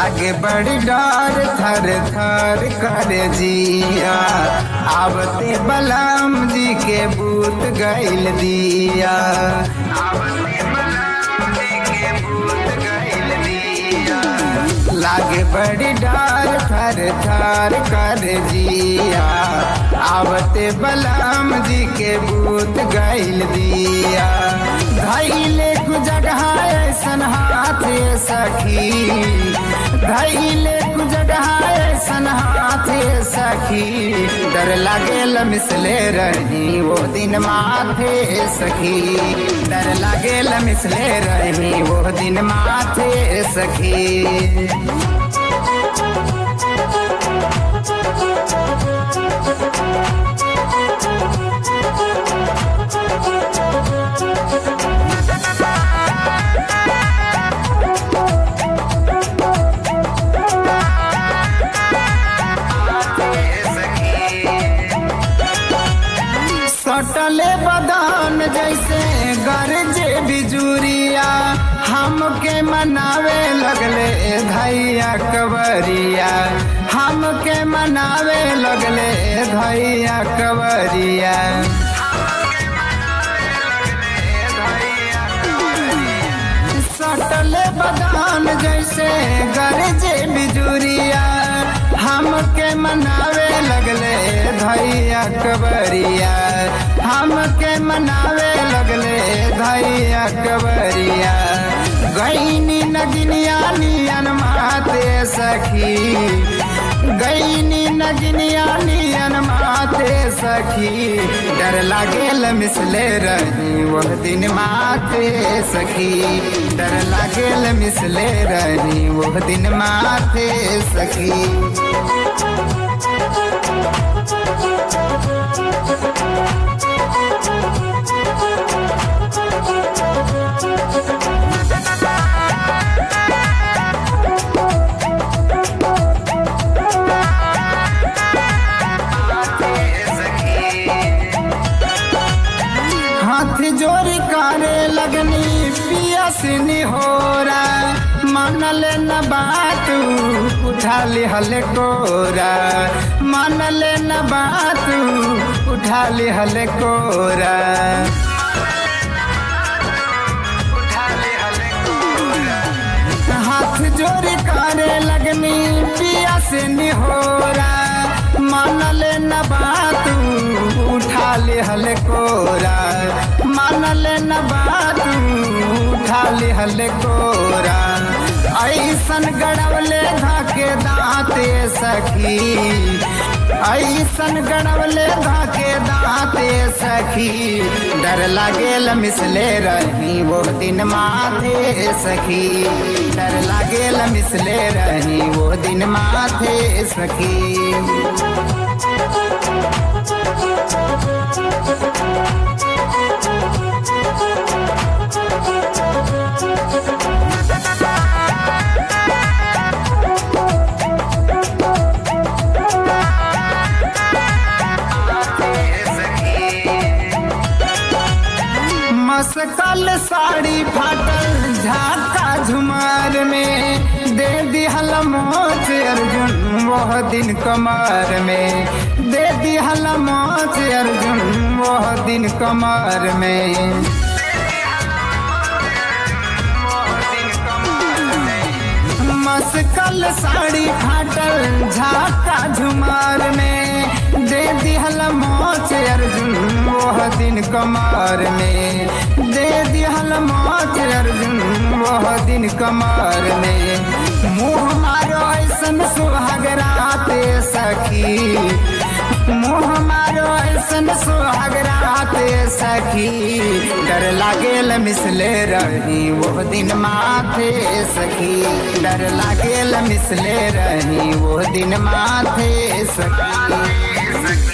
लागे बड़ी डर थर थर कर जिया आवते बलम जी के बूत गैल दिया आवते बलराम जी के बूत गैल दिया लागे बड़ी डर थर थर कर जिया आवते बलराम जी के बूत गैल दिया धैले कु जगह ऐसन हाथ सखी धैले कु जगह ऐसन हाथ सखी डर लागेल मिसले रही वो दिन माथे सखी डर लागेल मिसले रही वो दिन माथे सखी सटले बदान जैसे गरजे बिजुरिया हमके मनावे लगले धैया कवरिया हमके मनावे लगले धैया कवरिया सटले बदान जैसे गरजे बिजुरिया हमके मनावे लगले धैया कबरिया हमके मनावे लगले धैया कबरिया गईनी नगिनिया नियन माते सखी गईनी नगिनिया नियन माते सखी डर लागेल मिसले रही वह दिन माथे सखी डर लागेल मिसले रही वह दिन माथे सखी हाथ जोड़ी करे लगनी पिया सिनी हो मनल न बात उठा ली हल कोरा मनल न बात उठा ली हल कोरा हाथ जोड़ी करे लगनी पिया से निहोरा मानल न बात उठा ले हल कोरा मानल न बात उठा ले हल कोरा ऐसन गड़वले धाके दाँते सखी ऐसन गड़वले धाके दाँते सखी डर लागेल मिसले रही वो दिन माथे सखी डर लागेल मिसले रही वो दिन माथे सखी मसकल साड़ी फाटल झाका झुमार में दे दिहल मोच अर्जुन वह दिन कमर में दे दिहल मोच अर्जुन वह दिन कमर में मसकल साड़ी फाटल झाका झुमार में दे दिहल मोच अर्जुन वह दिन कमर में दे दिहल मोच अर्जुन वह दिन कमर में मुँह मारो ऐसन सुहाग राते सखी मुँह मारो ऐसन सुहाग राते सखी डर लागेल मिसले रही वो दिन माथे सखी डर लागेल मिसले रही वो दिन माथे सखी